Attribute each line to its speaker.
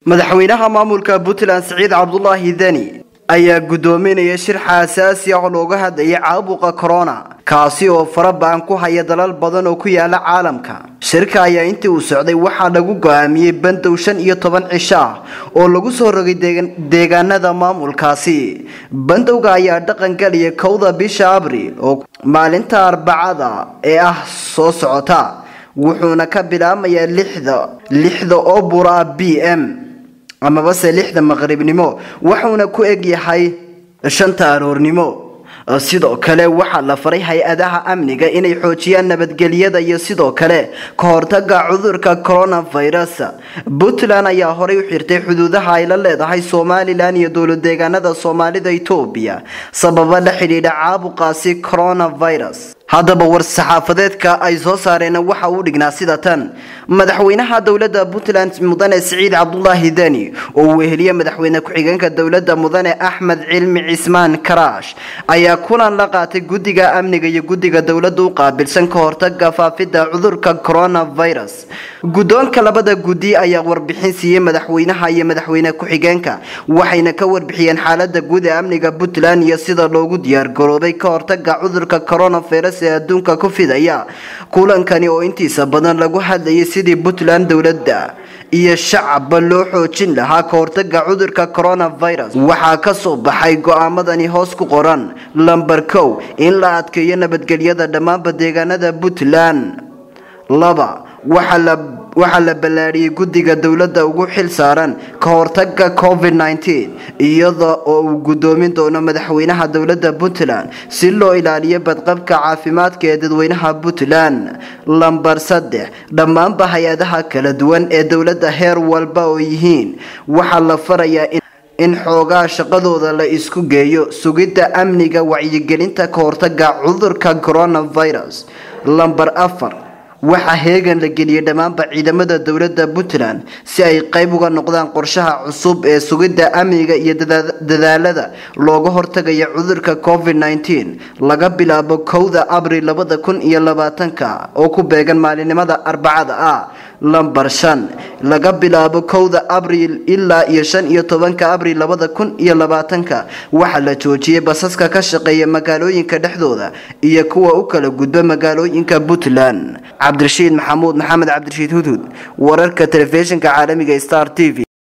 Speaker 1: madaxweynaha maamulka puntland siciid cabdulaahi deni ayaa guddoominaya shir xasaasi ah oo looga hadlayay caabuqa corona kaasi oo fara-ba-an ku haya dalal badan oo ku yaala caalamka shirka ayaa intii uu socday waxaa lagu go-aamiyey bandow shan iyo toban cisho ah oo lagu soo rogay deegaanada maamulkaasi bandowga ayaa dhaqan galaya kowda bisha abriil oo maalinta arbacada ee ah soo socota wuxuuna ka bilaabmayaa lixda lixda oo bura b m amabase lixda maqribnimo wuxuuna ku eg yahay shanta aroornimo sidoo kale waxaa la faray hay-adaha amniga inay xoojiyaan nabadgelyada iyo sidoo kale ka hortaga cudurka coronavirus puntland ayaa horey u xirtay xuduudaha ay la leedahay somalilan iyo dowlad deegaanada soomaalida etoobiya sababa la xidhiidha caabuqaasi coronavirus haddaba war-saxaafadeedka ay soo saareen waxa uu dhignaa sida tan madaxweynaha dowladda puntland mudane siciid cabdulaahi deni oo uu weheliye madaxweyne ku-xigeenka dowladda mudane axmed cilmi cismaan karaash ayaa kulan la qaatay guddiga amniga iyo guddiga dowladda u qaabilsan ka hortaga faafidda cudurka coronavirus guddoonka labada guddi ayaa warbixin siiyey madaxweynaha iyo madaxweyne ku-xigeenka waxayna ka warbixiyeen xaalada guud ee amniga puntland iyo sida loogu diyaargaroobay ka hortaga cudurka coronavirus ee adduunka ku fidaya kulankani oo intiisa badan lagu hadlayay sidii puntland dowladda iyo shacabba loo xoojin lahaa ka hortaga cudurka coronavirus waxaa ka soo baxay go-aamadani hoos ku qoran lamber kow in la adkeeyo nabadgelyada dhammaanba deegaanada puntland laba waxaa la ballaadhiyey guddiga dowladda ugu xil saaran ka hortaga covid nteen iyada oo uu guddoomin doono madaxweynaha dowladda puntland si loo ilaaliyo badqabka caafimaadka ee dadweynaha puntland lamber saddex dhammaanba hay-adaha kala duwan ee dowladda heer walba oo yihiin waxaa la farayaa in xoogaa shaqadooda la isku geeyo sugidda amniga wacyigelinta ka hortaga cudurka coronavirus lamber afar waxaa heegan la geliyey dhammaanba ciidamada dowladda puntland si ay qayb uga noqdaan qorshaha cusub ee sugidda amniga iyo dadaalada looga hortagaya cudurka covid nteen laga bilaabo kowda abril labada kun iyo labaatanka oo ku beegan maalinimada arbacada ah lamber shan laga bilaabo kowda abriil ilaa iyo shan iyo tobanka abriil labada kun iyo labaatanka waxaa la joojiyey basaska ka shaqeeya magaalooyinka dhexdooda iyo kuwa u kala gudba magaalooyinka puntland cabdirashiid maxamuud maxamed cabdirashiid hudhud wararka telefishinka caalamiga star t v